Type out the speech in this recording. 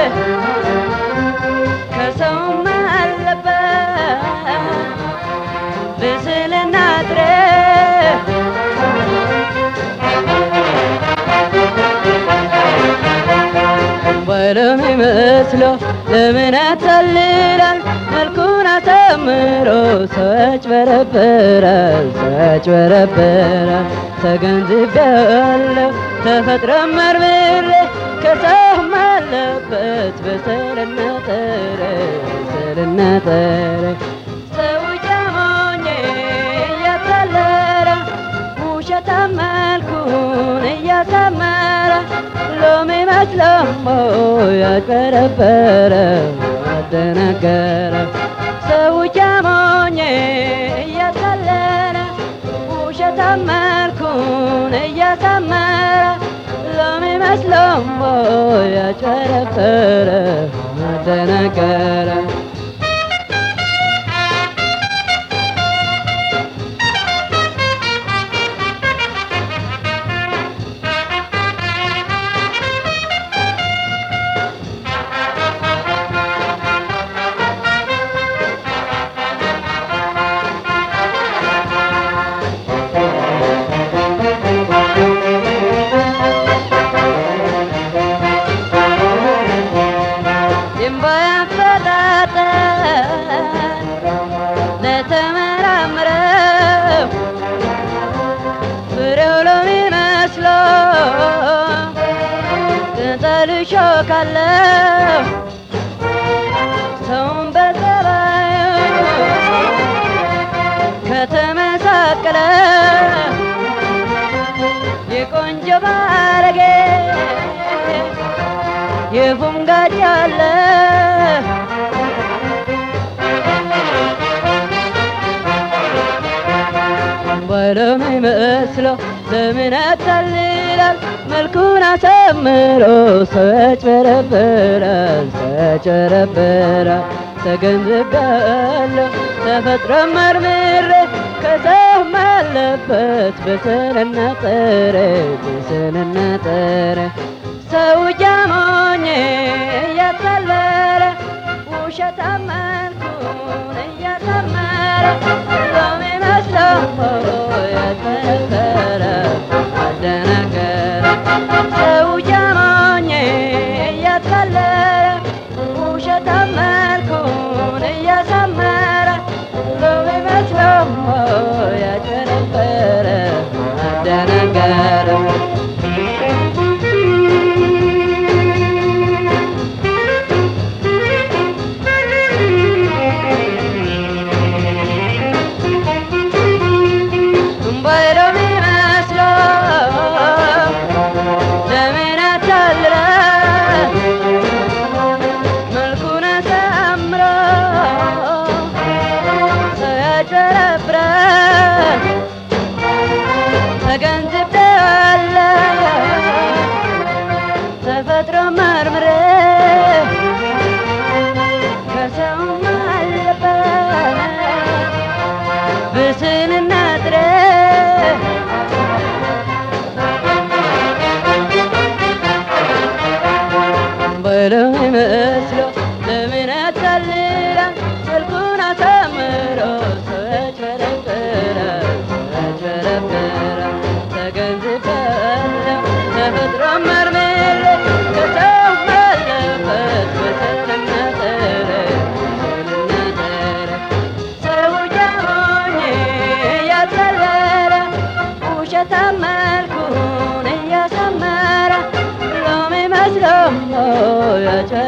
ከሰውም አለበት ብስልና ጥሬ ባለም ይመስለው ለምን ያታልላል መልኩን አሳምሮ ሰው ያጭበረብራል ሰው ያጭበረብራል ተገንዝቤያለሁ ተፈጥሮ መርምሬ ከሰውም አለበት በሰልና ጠረ በሰልና ጠረ ሰው ጃሞኜ እያታለለ ውሸታም መልኩን እያሳመረ ሎሚ መስለሞ ያጭበረበረ አደናገረ ሰው ጃሞኜ እያታለለ ውሸታም መልኩን እያሳመረ ሎሚ መስለሞ ያጭበረበረ አደናገረ የማያፈጣጠር ለተመራምረው ፍሬው ለሚመስለው ቅጠል እሾካለሁ ሰውን በጸባዩ ከተመሳቀለ የቆንጆ ባረጌ የፉንጋድ ያለ ባለም ይመስለው ለምን ያታልላል መልኩን አሳምሮ ሰው ያጭበረብራል ሰው ያጭበረብራል ተገንዝቤያለሁ ተፈጥሮ መርምሬ ከሰውም አለበት በስንና ጥሬ በስንና ጥሬ ሰው ጃሞኜ እያታለለ ውሸታም መልኩን እያሳመረ ሎሚ መስሎ ያጭበረበረ አደናገረ ሰው ጃሞኜ እያታለለ ውሸታም መልኩን እያሳመረ ሎሚ መስሎ ያጭበረበረ አደናገረ ባይለው ቢመስለው ለምን ያታልለ መልኩን አሳምሮ ሰው ያጭበረብራል ተገንዝቤዋለሁ ተፈጥሮ መርምሬ ከሰውም አለበት ብስንና ጥሬ በለው ይመስለው ለምን ያታልላል መልኩን አሳምሮ ሰው ያጭበረብራል ሰው ያጭበረብራል ተገንዝቤያለሁ ተፈጥሮ መርምሬ ከሰውም አለበት በሰልና ጥሬ በሰልና ጥሬ ሰው ጃሞኜ እያታለለ ውሸታም መልኩን እያሳመረ ሎሚ መስሎ ያጨ